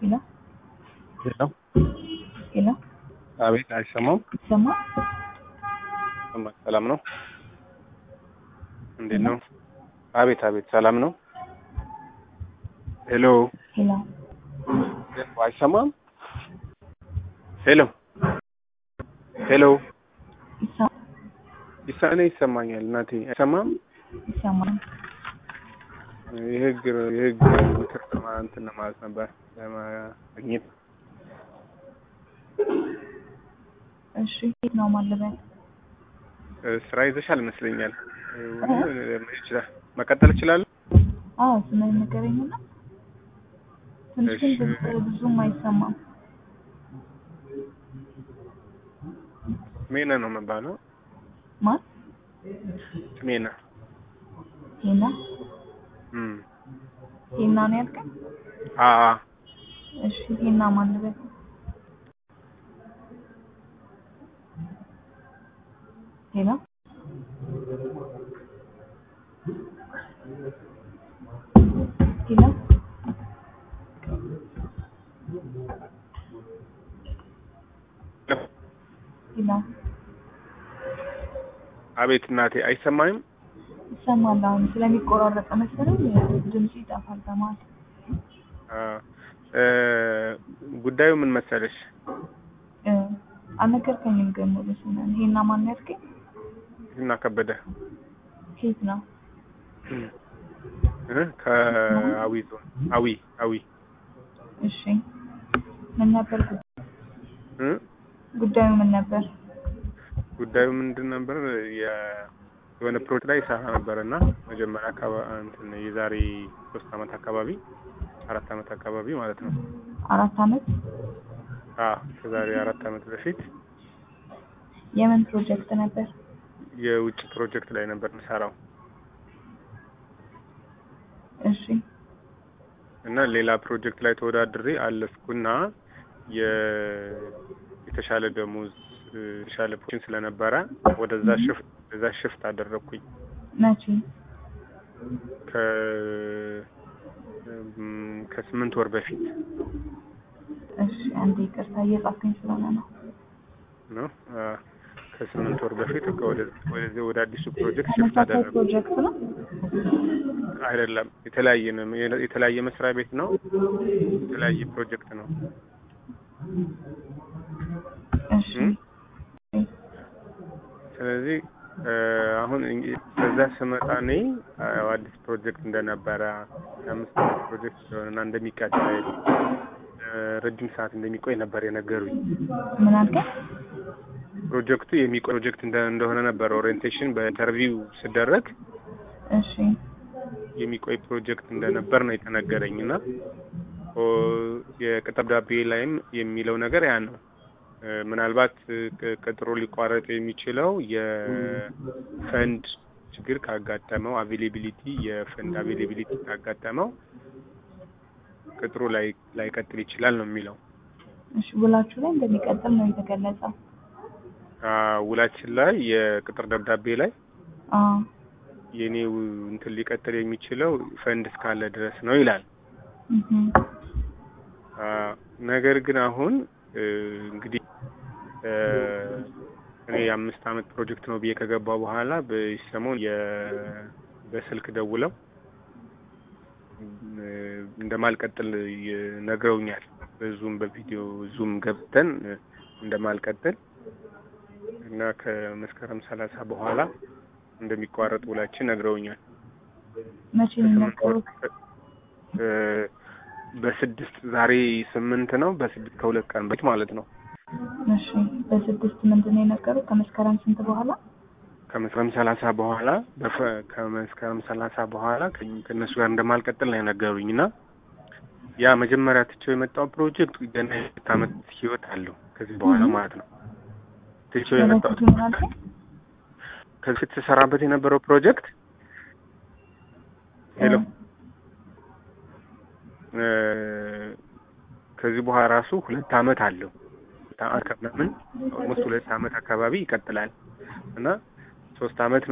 ሄሎ ሄሎ ሄሎ አቤት፣ አይሰማም? ይሰማ ይሰማል። ሰላም ነው? እንዴት ነው? አቤት፣ አቤት፣ ሰላም ነው? ሄሎ ሄሎ አይሰማም? ሄሎ ሄሎ ይሰማ ይሳኔ ይሰማኛል። እናቴ አይሰማም? ይሰማል። የህግ የህግ ምክር ለማ- እንትን ለማለት ነበር ለማግኘት እሺ የት ነው ማለበት? እ፣ ስራ ይዘሻል ይመስለኛል። እ፣ መሄድ ይችላል መቀጠል እችላለሁ? አዎ ስምን ንገረኝና ትንሽ ግን እሺ። ድምፅ ብዙም አይሰማም። ሜና ነው የምባለው። ማን ሜና ሄና እም ሄና ነው ያልከኝ? አ አ እሺ ሄና ማለበት ሄሎ ሄሎ ሄሎ አቤት እናቴ አይሰማኝም? ይሰማል። አሁን ስለሚቆራረጥ መሰለኝ ድምፁ ይጠፋል በመሀል። አ እ፣ ጉዳዩ ምን መሰለሽ? እ፣ አልነገርከኝም ግን ሙሉ ስምህን። ሄና ማን ያልከኝ? እና ከበደ ከየት ነው? እ፣ ከአዊ ዞን አዊ አዊ እሺ ምን ነበር ጉዳዩ? እ፣ ጉዳዩ ምን ነበር? ጉዳዩ ምንድን ነበር? የ- የሆነ ፕሮጀክት ላይ ይሰራ ነበር እና መጀመሪያ አካባቢ እንትን የዛሬ ሶስት አመት አካባቢ አራት አመት አካባቢ ማለት ነው። አራት አመት አ ከዛሬ አራት አመት በፊት የምን ፕሮጀክት ነበር? የውጭ ፕሮጀክት ላይ ነበር የምሰራው እሺ እና ሌላ ፕሮጀክት ላይ ተወዳድሬ አለፍኩና የ- የተሻለ ደሞዝ እ፣ የተሻለ ፖዚሽን ስለነበረ ወደዛ ሽፍት ወደዛ ሽፍት አደረግኩኝ መቼ? ከ እም፣ ከስምንት ወር በፊት እሺ አንዴ ይቅርታ እየጻፍኩኝ ስለሆነ ነው። ነው አ፣ ከስምንት ወር በፊት ወደ- ወደዚህ ወደ አዲሱ ፕሮጀክት ሽፍት ተመሳሳይ አደረግኩ። ፕሮጀክት ነው? አይደለም የተለያየ ነው። የተለያየ መስሪያ ቤት ነው። የተለያየ ፕሮጀክት ነው። እሺ እም? ስለዚህ እ፣ አሁን እንግዲህ በዛ ስመጣ እኔ አ፣ አዲስ ፕሮጀክት እንደነበረ የአምስት ዓመት ፕሮጀክት እንደሆነና እንደሚቀጥል እ፣ ረጅም ሰዓት እንደሚቆይ ነበር የነገሩኝ። ምን አልከኝ? ፕሮጀክቱ የሚቆይ ፕሮጀክት እንደ- እንደሆነ ነበር ኦሪየንቴሽን በኢንተርቪው ስደረግ እሺ የሚቆይ ፕሮጀክት እንደነበር ነው የተነገረኝ እና ኦ፣ የቅጥር ደብዳቤ ላይም የሚለው ነገር ያ ነው። እ፣ ምናልባት እ፣ ቅ- ቅጥሩ ሊቋረጥ የሚችለው የፈንድ ችግር ካጋጠመው አቬሌቢሊቲ የፈንድ አቬሌቢሊቲ ካጋጠመው ቅጥሩ ላይ ላይቀጥል ይችላል ነው የሚለው። እሺ ውላችሁ ላይ እንደሚቀጥል ነው የተገለጸው። አ፣ ውላችን ላይ የቅጥር ደብዳቤ ላይ አዎ የኔው እንትን ሊቀጥል የሚችለው ፈንድ እስካለ ድረስ ነው ይላል። እህ አ፣ ነገር ግን አሁን እ፣ እንግዲህ እ፣ እኔ የአምስት አመት ፕሮጀክት ነው ብዬ ከገባው በኋላ በሰሞን የ- በስልክ ደውለው እ፣ እንደማልቀጥል ይ- ነግረውኛል። በዙም በቪዲዮ ዙም ገብተን እ፣ እንደማልቀጥል እና ከመስከረም ሰላሳ በኋላ እንደሚቋረጥ ውላችን ነግረውኛል። መቼ ነው ከስምንት ወር የነገሩት? እ፣ በስድስት ዛሬ ስምንት ነው። በስድስት ከሁለት ቀን በፊት ማለት ነው። እሺ በስድስት ምንድን ነው የነገሩት? ከመስከረም ስንት በኋላ? ከመስከረም ሰላሳ በኋላ በፈ- ከመስከረም ሰላሳ በኋላ ከ- ከእነሱ ጋር እንደማልቀጥል ነው የነገሩኝ እና ያ መጀመሪያ ትቼው የመጣው ፕሮጀክት ገና የሁለት አመት ህይወት አለው ከዚህ በኋላ ማለት ነው። ትቼው የመጣው በበፊቱ ምን አልከኝ? ከዚህ በፊት ተሰራበት የነበረው ፕሮጀክት ሄሎ እ፣ ከዚህ በኋላ ራሱ ሁለት አመት አለው ሁለት አመት ከምናምን ኦልሞስት ሁለት አመት አካባቢ ይቀጥላል እና ሶስት አመት